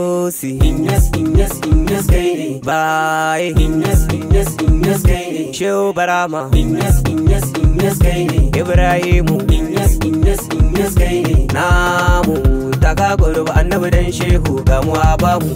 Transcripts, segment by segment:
Gausi Inyas Inyas Inyas kai ne Baye Inyas Inyas Inyas kai ne Shehu Barama Inyas Inyas Inyas kai ne Ibrahimu Inyas Inyas Inyas kai ne Namu Taka gurba annabi dan shehu gamu a bamu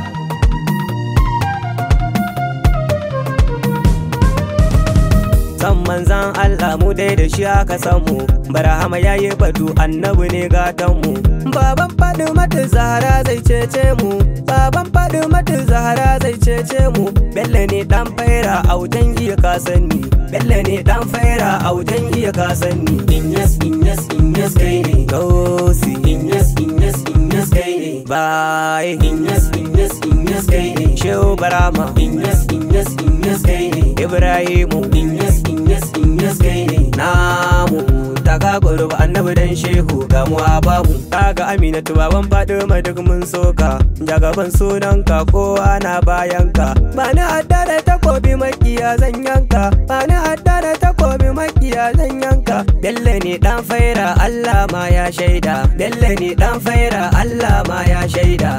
San manzan Allah mu dai da shi aka san mu Barahama yayi batu annabi ne gatan mu Baban faɗi mata Zahra zai cece mu Baban faɗi mata Zahra zai cece mu Bello ne dan faira autan iya kasanni Bello ne dan faira autan iya kasanni Inyas Inyas Inyas kai ne Gausi Inyas Inyas Inyas kai ne Baye Inyas Inyas Inyas kai ne Shehu Barama Inyas Inyas Inyas kai ne Ibrahimu Inyas Inyas Inyas kai ne namu taka gurba annabi dan shehu ga mu a bamu kaga aminatu baban fadima duk mun soka jagaban sunanka kowa na bayanka ba ni adda da takobi makiya zan yanka ba ni adda da takobi makiya zan yanka bello ne dan faira Allah ma ya shaida bello ne dan faira Allah ma ya shaida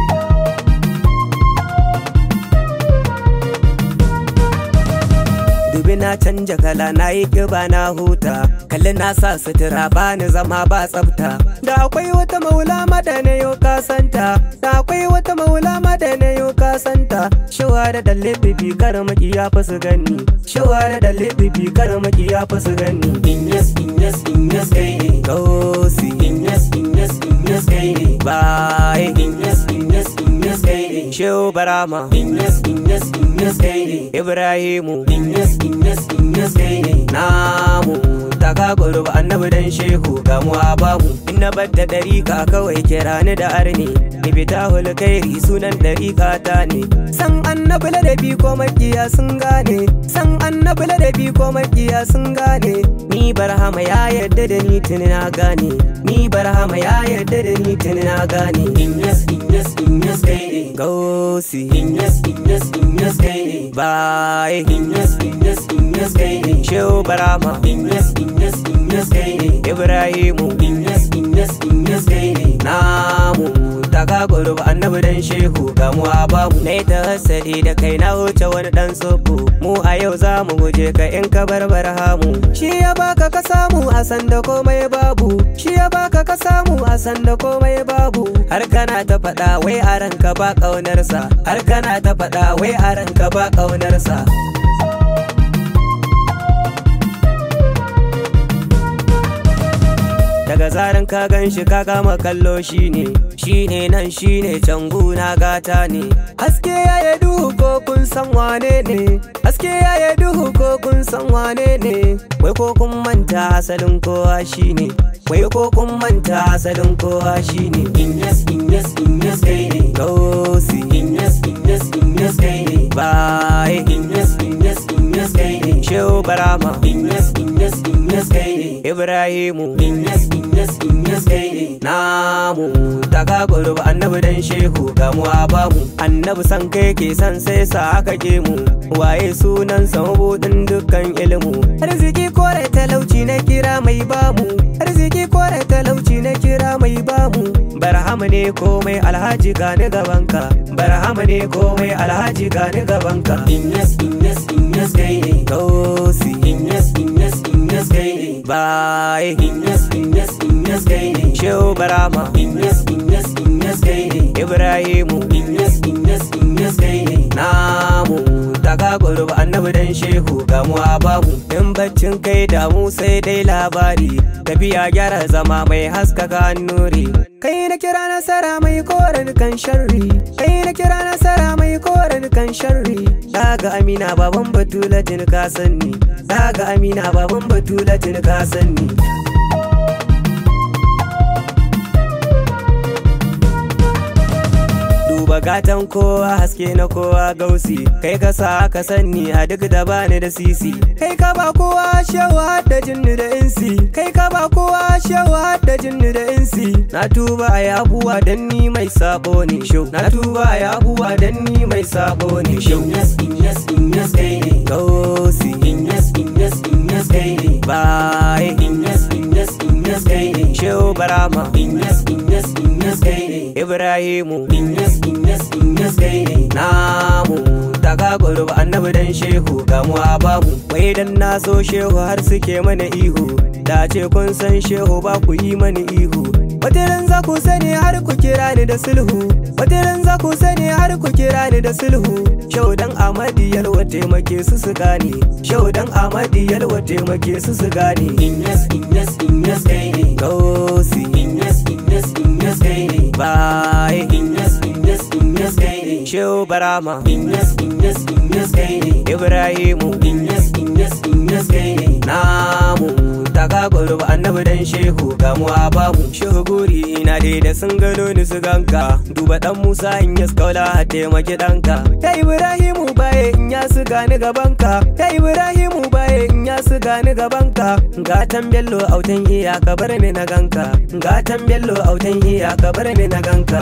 dubi na canja kala na yi kiba na huta kalli na sa sutura ba ni zama ba tsafta da akwai wata maula mada na yau kasanta da akwai wata maula mada na yau kasanta shawa da dalle bibi kar maki ya fi su gani shawa da dalle bibi kar maki ya fi su gani Inyas Inyas Inyas kai ne gausi Inyas Inyas Inyas kai ne baye Inyas Inyas Inyas kai ne shehu barama Inyas Inyas Inyas kai ne ibrahimu Inyas Inyas Inyas kai ne namu taka gurba annabi dan shehu ga mu a bamu in na bar da dariƙa kawai kira ni da arni ni fita hulkairi sunan dariƙa ta ne san annabi ladabi ko makiya sun gane san annabi ladabi ko makiya sun gane ni barhama ya yarda da ni tuni na gane ni barhama ya yarda da ni tuni na gane Inyas Inyas Inyas kai ne gausi Inyas Inyas Inyas kai ne baye Inyas Inyas Inyas kai ne shehu barama Inyas Inyas Inyas kai ne ibrahimu Inyas Inyas Inyas kai ne namu taka gurba annabi dan shehu ga mu a babu na ta hasali da kai na wuce wani dan tsobo mu a yau za mu guje ka in ka bar barhamu shi ya baka ka samu a sanda komai babu shi ya baka ka samu a sanda komai babu har kana ta faɗa wai a ranka ba ƙaunarsa har kana ta faɗa wai a ranka ba ƙaunarsa daga zaran ka gan shi ka kama kallo shine shine nan shine can guna gata ne haske ya yi duhu ko kun san wane ne haske ya yi duhu ko kun san wane ne wai ko kun manta asalin kowa shine wai ko kun manta asalin kowa shine Inyas Inyas Inyas kai ne gausi Inyas Inyas Inyas kai ne baye Inyas Inyas Inyas kai ne shehu barama Inyas Inyas Inyas kai ne ibrahimu Inyas Inyas Inyas kai ne namu taka gurba annabi dan shehu ga mu a bamu annabi san kai ke san sai sa aka ke mu waye sunan sa mabudin dukkan ilmu arziki kore talauci na kira mai bamu arziki kore talauci na kira mai bamu barhama ne komai alhaji gani gabanka barhama ne komai alhaji gani gabanka Inyas Inyas Inyas kai ne gausi Inyas Inyas Inyas kai ne baye Inyas Inyas Inyas kai ne shehu barama Inyas Inyas Inyas kai ne ibrahimu Inyas Inyas Inyas kai ne namu taka gurba annabi dan shehu ga mu a babu in baccin kai damu sai dai labari tafiya gyara zama mai haskaka nuri kai na kira nasara mai koren kan sharri kai na kira nasara mai koren kan sharri daga amina baban batulatin ka sanni daga amina baban batulatin ka sanni duba gatan kowa haske na kowa gausi kai ka sa ka sanni a duk da bani da sisi kai ka ba kowa shewa da jinni da insi kai ka ba kowa shewa da jinni da insi na tuba a yabuwa dan ni mai sabo ne shau na tuba a yabuwa dan ni mai sabo ne shau Inyas Inyas Inyas kai ne gausi Inyas Inyas Inyas kai ne bye Inyas Inyas Inyas Inyas kai ne. shehu barama Inyas Inyas Inyas kai ne. ibrahimu Inyas Inyas Inyas kai ne. namu daga gurbi annabi dan shehu gamuwa babu wai dan na so shehu har suke mana ihu da ce kun san shehu ba ku yi mani ihu wataran za ku sani har ku kira ni da sulhu wataran za ku sani har ku kira ni da sulhu shehu dan amadi yalwa taimake su su gane shehu dan amadi yalwa taimake su su gane Inyas Inyas Inyas kai ne. gausi Inyas Inyas Inyas kai ne. bai Inyas Inyas Inyas kai ne. shehu barama Inyas Inyas Inyas kai ne. ibrahimu Inyas Inyas Inyas kai ne. namu daga gurbi annabi dan shehu gamuwa babu shehu guri ina dai da sun gano ni su ganka duba dan musa in ya skaula a taimaki danka ya ibrahimu baye in ya su gani gabanka ya ibrahimu baye in ya su gani gabanka gatan bello autan iya ka bar ni na ganka gatan bello autan iya ka bar ni na ganka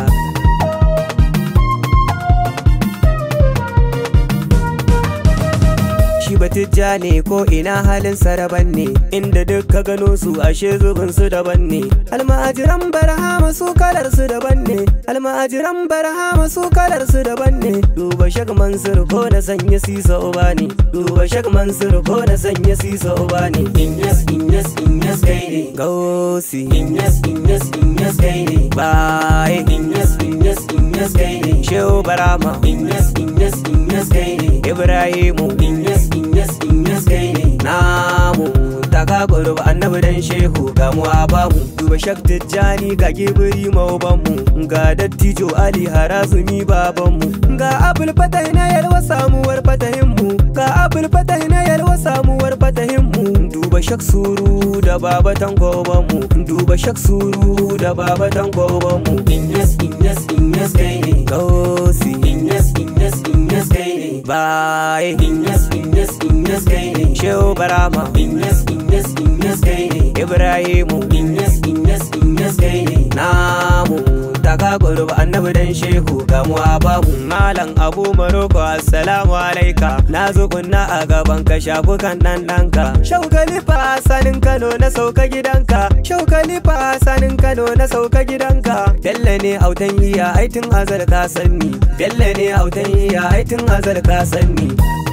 shi batijja ne ko ina halin saraban ne inda duk ka gano su ashe zubin su daban ne almajiran barhama su kalar su daban ne almajiran barhama su kalar su daban ne duba shak mansur ko na sanya sisa uba ne duba shak mansur ko na sanya sisa uba ne Inyas Inyas Inyas kai ne. gausi Inyas Inyas Inyas kai ne. baye Inyas Inyas Inyas kai ne. shehu barama Inyas Inyas Inyas kai ne. ibrahimu Inyas Inyas Inyas kai ne. namu daga gurbi annabi dan shehu gamuwa bamu duba shak tijjani ga gibiri maubanmu ga dattijo ali harazumi babanmu ga abul fatah na yalwa samuwar fatahinmu ga abul fatah na yalwa samuwar fatahinmu duba shak suru da babatan gobanmu duba shak suru da babatan gobanmu Inyas Inyas Inyas kai ne. gausi Inyas Inyas Inyas kai ne. baye Inyas Inyas Inyas kai ne. shehu barama Inyas Inyas Inyas kai ne. ibrahimu Inyas Inyas Inyas kai ne. namu daga gurbi annabi dan shehu gamuwa babu malam abu maroko assalamu alaika na zo kunna a gaban ka shafukan dan danka shaukalifa sanin kano na sauka gidanka shaukalifa sanin kano na sauka gidanka bello ne autan iya aitin azal ka sanni bello ne autan iya aitin azal ka sanni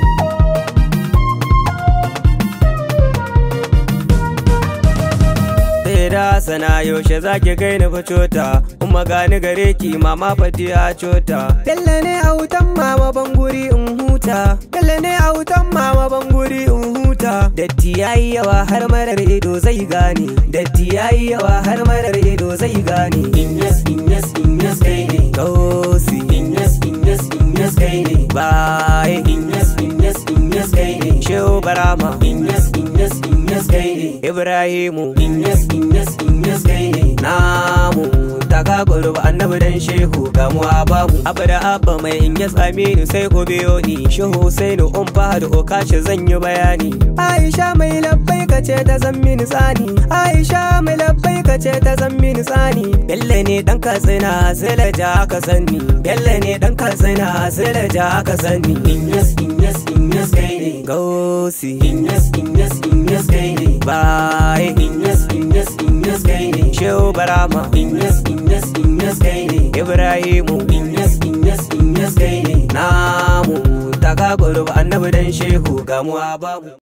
da sana yaushe zaki kai ni facota kuma gani gare ki mama fati a cota Bello ne a wutan mama banguri in huta Bello ne a wutan mama banguri in huta Datti yayi yawa har marar ido zai gane Datti yayi yawa har marar ido zai gane Inyas Inyas Inyas kai ne. Gausi Inyas Inyas Inyas kai ne. Baye Inyas Inyas Inyas kai ne. Shehu Barama Inyas Inyas Inyas kai ne. Ibrahimu Inyas Inyas Inyas kai ne. namu daga gurbi annabi dan shehu gamuwa babu abu da abba mai in ya aminu sai ku biyo ni shehu husainu um fahad okashi zan yi bayani aisha mai labbai ka ce ta zan mini tsani aisha mai labbai ka ce ta zan mini tsani bello ne dan katsina sai da ja aka sanni bello ne dan katsina sai da ja aka sanni Inyas Inyas Inyas kai ne. gausi Inyas Inyas Inyas kai ne. baye Inyas Inyas Inyas kai ne. shehu barama Inyas Inyas Inyas kai ne. ibrahimu Inyas Inyas Inyas kai ne. namu daga gurbi annabi dan shehu gamuwa babu